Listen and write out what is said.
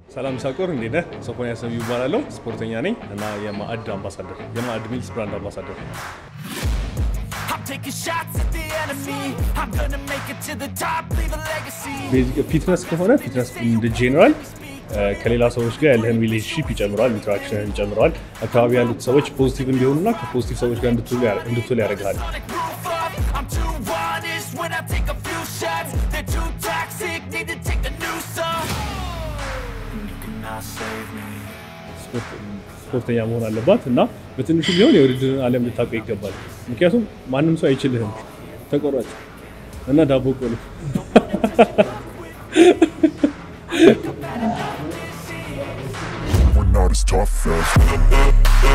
ሰላም ሳቆር እንዴት ነህ? ሶፎንያስ ነብዩ እባላለሁ። ስፖርተኛ ነኝ እና የማዕድ አምባሳደር የማዕድ ሚልስ ብራንድ አምባሳደር። I'm taking shots at the enemy. I'm gonna make it to the top, leave a legacy. ፊትነስ ከሆነ ፊትነስ እንደ ጄኔራል ከሌላ ሰዎች ጋር ያለህን ሪሌሽንሽፕ ይጨምረዋል፣ ኢንተራክሽንን ይጨምረዋል። አካባቢ ያሉት ሰዎች ፖዚቲቭ እንዲሆኑና ከፖዚቲቭ ሰዎች ጋር እንድትውል ያደርግሃል። Sonic roof up. I'm too honest when I take a few shots. They're too toxic, need to take a new song. You cannot save me. ስፖርተኛ መሆን አለባት እና በትንሹ ቢሆን የውድድርን ዓለም ልታውቀው ይገባል። ምክንያቱም ማንም ሰው አይችልህም። ተቆራጭ እና ዳቦ ቆሎ We're not as tough as